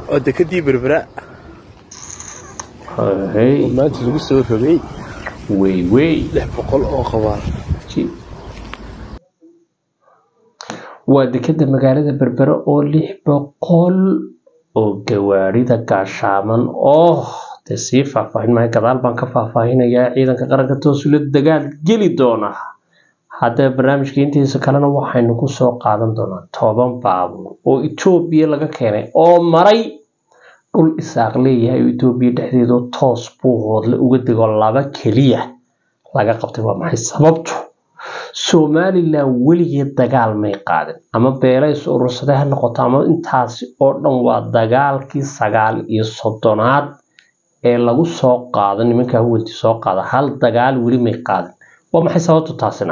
oo dekadii berbera hey oo maanta lagu soo rogay wey wey lix boqol oo qabaal waa dekeda magaalada berbere oo lix boqol oo gawaarida gaashaaman oo dee sii faahfaahin maayo gadaal baan ka faahfaahinayaa ciidanka qaranka toosula dagaal geli doona haddaba barnaamijka intiisa kalena waxaynu kusoo qaadan doonaa toban baabuur oo etoobiya laga keenay oo maray dhul isaaq leeyahay oo etoobiya dhexdeedu toos buu hoodle uga dego laba keliya laga qabtay waa maxay sababtu somalilan weligeed dagaal may qaadin ama beelays urursade ha noqoto ama intaasi oo dhan waa dagaalkii sagaal iyo soddonaad ee lagu soo qaado nimankaa huwanti soo qaada hal dagaal weli may qaadin waa maxay sababtu taasina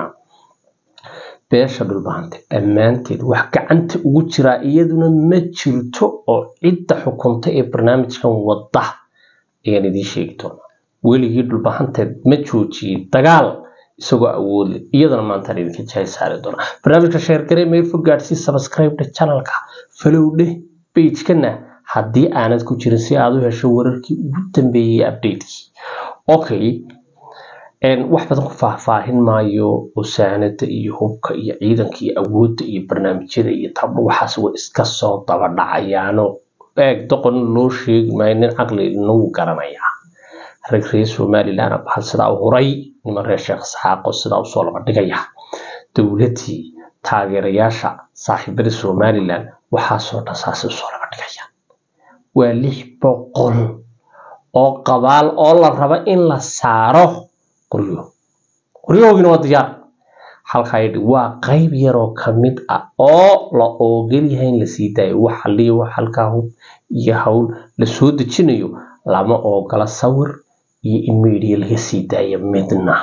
beesha dhulbahante dhammaanteed wax gacanta ugu jiraa iyaduna ma jirto oo cidda xukunta ee barnaamijkan wadda ayaan idiin sheegi doonaa weligii dhulbahanteed ma joojiyey dagaal isagoo awood leh iyadana maantaan idinka jahay saari doonaa barnaamijka sheergaree meelfo gaadsii subscribe-dha channelka falowdhe pagekana haddii aanad ku jirin si aad u hesho wararkii ugu dambeeyey updatekii okay wax badan ku faahfaahin maayo osaanada iyo hubka iyo ciidanka iyo awoodda iyo barnaamijyada iyo tabdho waxaas way iska soo daba dhacayaano eeg doqon loo sheegi maayo nin caqli nagu garanayaa rag reer somalilan bahal sidaa u huray niman reer sheekh saxaaqo sidaa usoo laba dhigaya dowladdii taageerayaasha saaxiibada somalilan waxaasoo dhan saasay usoo laba dhigaya waa lix boqol oo qabaal oo la raba in la saaro qoryo qoryahoogina waa diyaar halkaa yidhi waa qayb yaroo ka mid ah oo la oogol yahay in lasii daayo wax halliya wax halkaa hub iyo hawl la soo dejinayo lama oogola sawir iyo in media laga sii daayo midna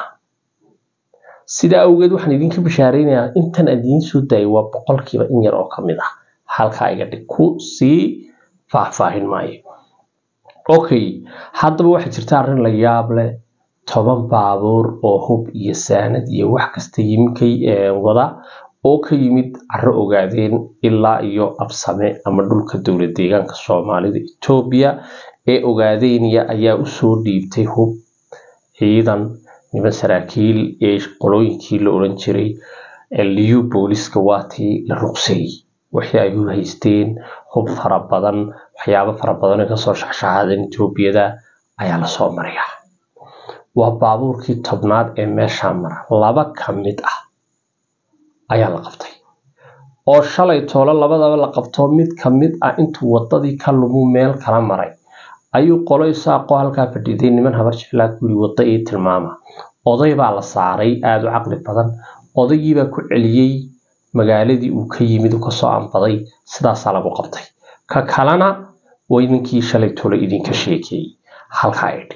sidaa awgeed waxaan idinka bishaaraynayaa intan aan idiin soo daayay waa boqolkiiba in yar oo ka mid ah halkaa iga dhig ku sii faahfaahin maayo okay haddaba waxaa jirta arrin la yaab leh toban baabuur oo hub iyo saanad iyo wax kasta yimikay wada oo ka yimid caro ogaadeen ilaa iyo absame ama dhulka dowlad deegaanka soomaalida etoobiya ee ogaadeynaya ayaa usoo dhiibtay hub ciidan niman saraakiil ee qolooyinkii la odhan jiray liyu booliska waatii la ruqseeyey wixii ay u haysteen hub fara badan waxyaabo fara badan ee kasoo shaxshaxaadeen etoobiyada ayaa lasoo maraya waa baabuurkii tobnaad ee meeshaa mara laba ka mid ah ayaa la qabtay oo shalay toolo labadaba la qabto mid ka mid ah intuu wadadii ka lumuu meel kala maray ayuu qolo isaaqoo halkaa fadhiiday niman habar jeclaa ku yiri wadda ii tilmaama oday baa la saaray aada u caqli badan odaygiibaa ku celiyey magaaladii uu ka yimid uu kasoo anbaday sidaasaa lagu qabtay ka kalena way ninkii shalay toolo idinka sheekeeyey halkaa idhi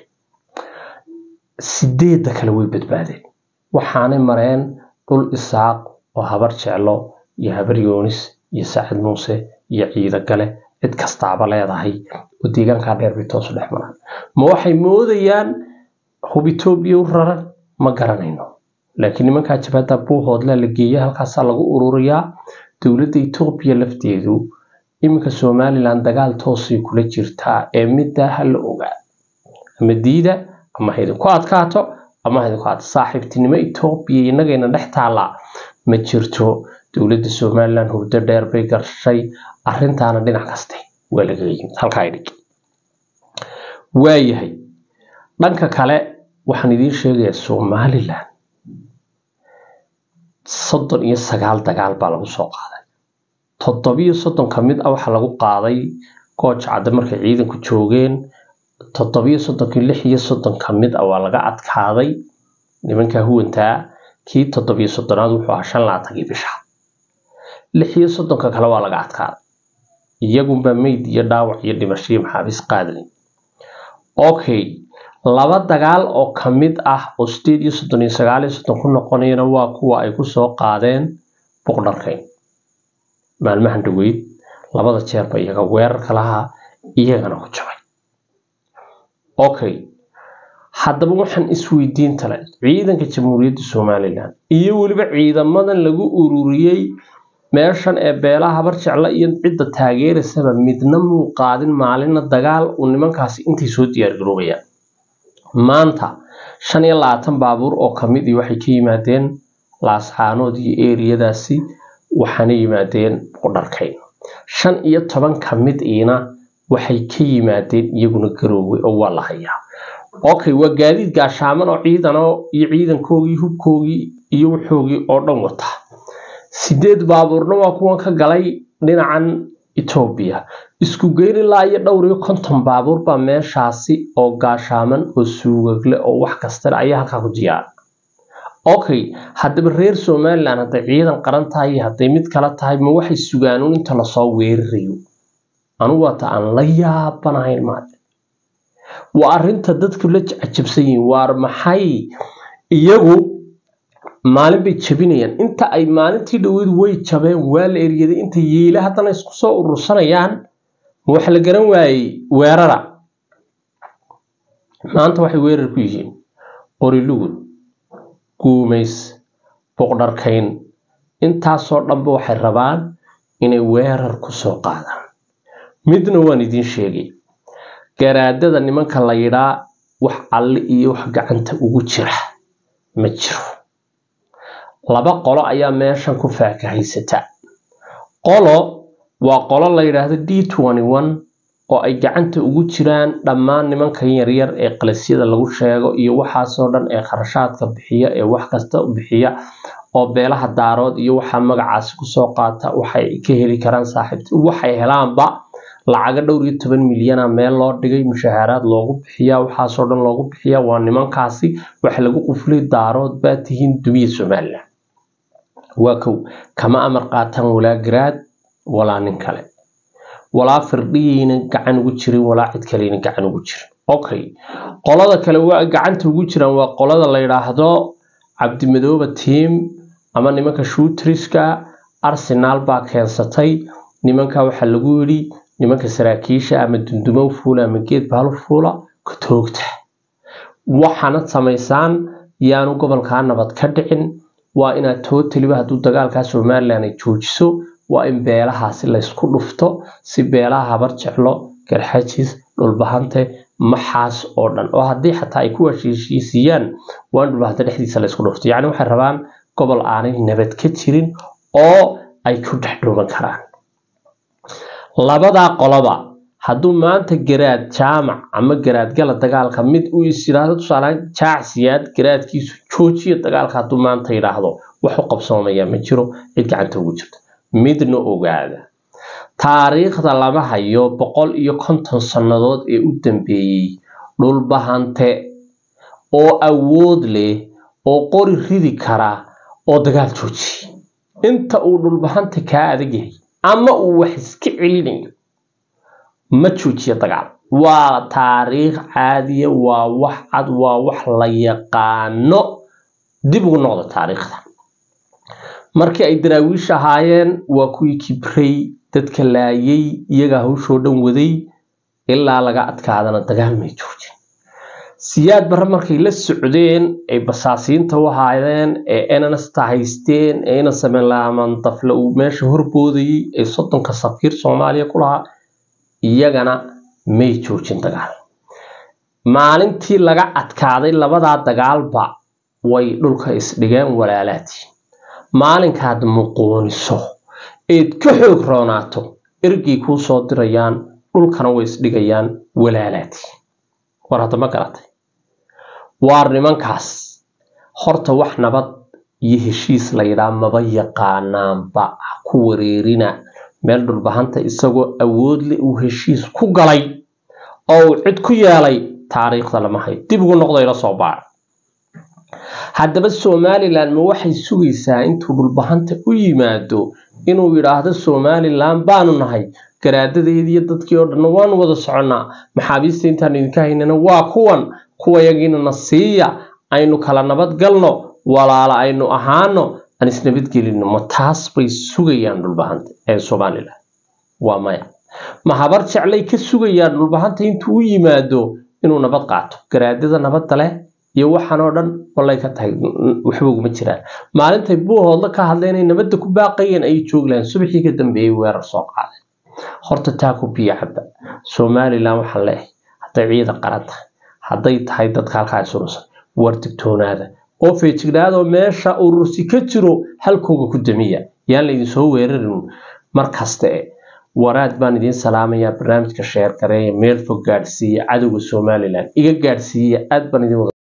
sideedda kale way badbaadeen waxaanay mareen dhul isaaq oo habar jeclo iyo habar yoonis iyo saacid muuse iyo ciido gale cid kastaaba leedahay oo deegaankaa dheer bay toosu dhex maraan ma waxay moodayaan hub etoobiya u raran ma garanayno laakiin nimankaa jabhadda buuhoodlaa la geeya halkaasaa lagu ururiyaa dowladda etoobiya lafteedu iminka somalilan dagaal toosay kula jirtaa ee middaa ha la ogaa ama diida ama ha idinku adkaato ama ha idinku adkaato saaxiibtinimo etoobiya innagayna dhex taallaa ma jirto dowladda somalilan hurdo dheer bay gashay arrintaana dhinac kaste waa lagaga yimid halkaa idhig waayahay dhanka kale waxaan idiin sheegayaa somalilan soddon iyo sagaal dagaal baa lagu soo qaaday toddobiyo soddon ka mid ah waxaa lagu qaaday gooja cadde markay ciidanku joogeen toddobiyo soddonkii lix iyo soddon ka mid ah waa laga adkaaday nimankaa huwantaa kii toddobiyo soddonaad wuxuu ahaa shan labaatankii bisha lix iyo soddonka kale waa laga adkaaday iyagunbaa meyd iyo dhaawac iyo dhimasho iyo maxaabiis qaadlay okay laba dagaal oo ka mid ah oo sideed iyo soddon iyo sagaal iyo soddon ku noqonayana waa kuwa ay kusoo qaadeen buqdharkayn maalmahan dhaweyd labada jeerba iyaga weerarka lahaa iyagana ku jabay okay haddaba waxaan isweydiin tale ciidanka jamhuuriyadda somalilan iyo weliba ciidamadan lagu ururiyey meeshan ee beelaha habar jecla iyo cidda taageeraysaba midna muu qaadin maalinna dagaal uu nimankaasi intay soo diyaargaroobayaan maanta shan iyo labaatan baabuur oo kamid ii waxay ka yimaadeen laascaanood iyo eeriyadaasi waxaana yimaadeen qudharkayn shan iyo toban kamid iina waxay ka yimaadeen iyaguna garoowe oo waa la hayaa okay waa gaadiid gaashaaman oo ciidan iyo ciidankoogii hubkoogii iyo wuxoogii oo dhan wata sideed baabuurna waa kuwan ka galay dhinacan etoobiya isku geyn ilaa iyo dhowr iyo konton baabuur baa meeshaasi oo gaashaaman oo suugagle oo wax kastale ayaa halkaa ku diyaara okay haddaba reer somalilan hadday ciidan qaran tahay iyo hadday mid kale tahay ma waxay sugaanuun inta lasoo weerarayo anugu waata aan la yaabanahayn maade waa arrinta dadku la cajabsan yihiin waar maxay iyagu maalin bay jabinayaan inta ay maalintii dhaweyd way jabeen waa la eryaday inta yeela haddana isku soo urursanayaan ma wax la garan waayey weerara maanta waxay weerar ku yihiin qorilugud guumays boqdharkayn intaasoo dhanba waxay rabaan inay weerar ku soo qaadaan midna waan idiin sheegay garaadada nimanka la yidhaa wax alle iyo wax gacanta ugu jira ma jiro laba qolo ayaa meeshan ku faakahaysata qolo waa qolo la yidhaahdo d oo ay gacanta ugu jiraan dhammaan nimankan yaryar ee qalisyada lagu sheego iyo waxaasoo dhan ee kharashaadka bixiya ee wax kasta bixiya oo beelaha daarood iyo waxaa magacaasi kusoo qaata waxay ka heli karaan saaxiibt waxay helaanba lacaga dhowr iyo toban milyana meel loo dhigay mushahaaraad loogu bixiya waxaasoo dhan loogu bixiya waa nimankaasi waxa lagu quflay daarood baa tihiin dumiya somalilan waa kow kama amar qaataan walaa garaad walaa nin kale walaa firdhiyayna gacan ugu jirin walaa cid kaleyna gacan ugu jirin okay qolada kale waa gacanta ugu jiraan waa qolada la yidhaahdo cabdimadooba tiam ama nimanka shuutriska arsenal baa keensatay nimanka waxaa lagu yidhi nimanka saraakiisha ama dundumo fuula ama geed baalu fuula ka toogta waxaana samaysaan yaanu gobolkaa nabad ka dhicin waa inaad tootaliba hadduu dagaalkaa somalilan ay joojiso waa in beelahaasi laysku dhufto si beelaha habar jeclo garxajis dhulbahante maxaas oo dhan oo haddii xataa ay ku heshiisiiyaan waa in dhulbahante dhexdiisa laysku dhufto yacni waxay rabaan gobol aanay nabad ka jirin oo ay ku dhex dhuuman karaan labadaa qoloba hadduu maanta garaad jaamac ama garaadgala dagaalka mid uu is yidhaahdo tusaalehaan jaacsiyaad garaadkiisu joojiya dagaalka hadduu maanta yidhaahdo wax u qabsoomayaa ma jiro cid gacanta ugu jirto midna ogaada taariikhda lama hayo boqol iyo konton sannadood ee u dambeeyey dhulbahante oo awood leh oo qori ridi kara oo dagaal joojiya inta uu dhulbahante kaa adag yahay ama uu wax iska celinayo ma joojiya dagaal waa taariikh caadiya waa wax cad waa wax la yaqaano dib ugu noqda taariikhda markii ay daraawiish ahaayeen waa kuwii kibrey dadka laayay iyagaa hawshoo dhan waday ilaa laga adkaadana dagaal may joojin siyaad barre markay la socdeen ay basaasiinta u ahaayeen ee enanasta haysteen ee ina sameylaaman dafle uu meesha horboodayay ee soddonka safiir soomaaliya ku lahaa iyagana may joojin dagaal maalintii laga adkaaday labadaa dagaalba way dhulka isdhigeen walaalaadii maalinkaad muquuniso eed ka xoog roonaato ergey kuu soo dirayaan dhulkana way isdhigayaan walaalaadii war hadda ma garatay waar nimankaas horta wax nabad iyo heshiis la yidhaa maba yaqaanaanba ha ku wareerina meel dhulbahanta isagoo awoodle uu heshiis ku galay oo uu cid ku yeelay taariikhda lama hayo dib ugu noqdayla soo baara haddaba somalilan ma waxay sugaysaa intuu dhulbahanta u yimaado inuu yidhaahdo somalilan baanu nahay garaadadeediiyo dadkii oo dhanna waanu wada soconnaa maxaabiista intaan idinka haynana waa kuwan kuwayagiina na siiya aynu kala nabad galno walaala aynu ahaano aan isnabadgelino ma taas bay sugayaan dhulbahanta ee somalilan waa maya ma habar jeclay ka sugayaan dhulbahanta intuu u yimaado inuu nabad qaato garaadada nabadda leh iyo waxaan oo dhan wallay ka tahay waxba uguma jiraan maalintay buuhoodla ka hadleen ay nabadda ku baaqayeen ayay joogi lahayn subaxii ka dambeeyey weerar soo qaadeen horta taa ku biyo cabba somalilan waxaan leeyahay hadday ciidan qaran tahay hadday tahay dadka halkaa isurusan war digtoonaada oo feejignaadoo meesha urursi ka jiro halkooga ku damiya yaan laydin soo weerarin mar kaste waraad baan idiin salaamayaa barnaamijka sheer gareeya meel fog gaadhsiiya cadowga somalilan iga gaadhsiiya aad baan idin wada